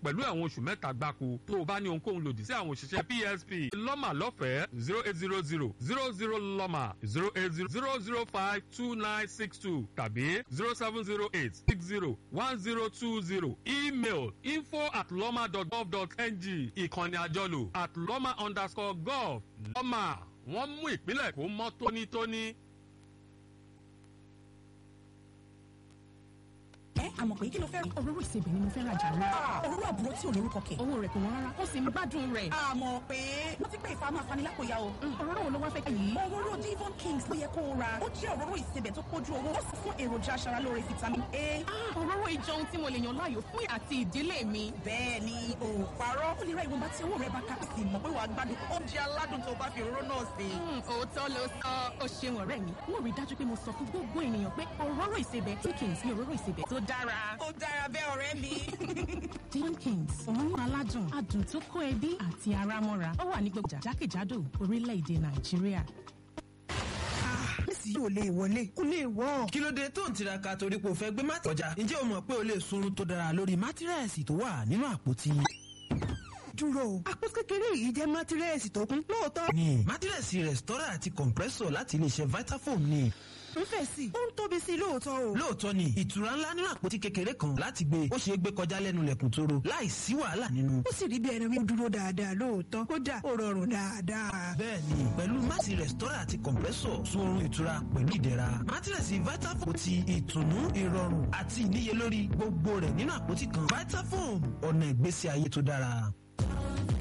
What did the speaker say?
pẹ̀lú ẹ̀wọ̀n oṣù mẹ́ta gbáko tó o bá ní ohunkóhun lòdì sí àwọn òṣìṣẹ́ PSP lọ́mà lọ́fẹ̀ẹ́ zero eight zero zero zero zero lọ́mà zero eight zero zero zero five two nine six two tàbí zero seven zero eight six zero one zero two zero email info at lọ́mà dot gov dot ng ìkànnì àjọlò at lọ́mà underscore gov lọ́mà wọ́n mú ìpínlẹ̀ kó mọ́ tónítóní. ẹ àmọ̀ pé kí ló fẹ́. òróró ìsebẹ̀ ni mo fẹ́ rajà rẹ. òróró àbúrò tí ò lórúkọ kẹ̀. owó rẹ̀ kò wọ́n rárá ó sì ń gbádùn rẹ̀. àmọ̀ pé wọ́n ti pé ìfà máa fani lápòyà o. òróró wo ló wá fẹ́ ká yìí. òróró Devon Kings ló yẹ kó o ra. ó jẹ́ òróró ìsebẹ̀ tó pójú owó ó sì fún èròjà aṣaralóore vitamin A. òróró ìjọ ohun tí mo lè yàn láàyò fún àti ìdílé mi. bẹ́ẹ̀ ni o ò parọ́. ó lè ra ìwọ̀nba tí owó rẹ̀ bá ká sí mọ̀ pé wàá gbádùn oúnjẹ aládùn tó bá fi òróró náà sè. òótọ́ ló sọ ó ṣeun ọ̀rẹ́ mi. mo rí i dájú pé mo sọ fún gbogbo ènìyàn pé òróró ìsebẹ̀ tí Kings ní òróró ìsebẹ̀ tó dára. ó dára bẹ́ẹ̀ ọ̀rẹ́ mi. Devon Kings òórùn aládùn adùn tó kó ẹbí àti ara mọ́ra ó wà ní gbogbo jákèjádò orílẹ̀-èdè Nàìjíríà. Messi yóò lè wọlé kó lè wọ́. kí ló dé tó ń tiraka torí pé o fẹ́ gbé mátì kọjá ǹjẹ́ o mọ̀ pé o lè sunrun tó dára lórí mátírẹ́ẹ̀sì tó wà nínú àpótí. dúró o àpótí kékeré yìí jẹ́ mátírẹ́ẹ̀sì tó kún lóòótọ́. ní mátírẹ́ẹ̀sì rẹ̀stọ́rà àti compressor láti iléeṣẹ́ Vitafoam ni. ń fẹ̀ sí i ó ń tóbi sí i lóòótọ́ o. lóòótọ́ ni ìtura ńlá nínú àpótí kékeré kan láti gbé ó ṣeé gbé kọjá lẹ́nu lẹ̀kùn tóró láì sí wàhálà nínú. ó sì rí bí ẹni wí dúró dáadáa lóòótọ́ kódà ó rọrùn dáadáa. bẹ́ẹ̀ni pẹ̀lú mátì rẹ̀stọ́rà àti compressor sun oorun ìtura pẹ̀lú ìdẹ̀ra mátírẹ̀sì Vitafoam ti ìtùnú ìrọ̀rùn àti ìníyelórí gbogbo rẹ̀ nínú àpótí kan Vitafoam ọ̀nà ìgbésí ayé tó dára.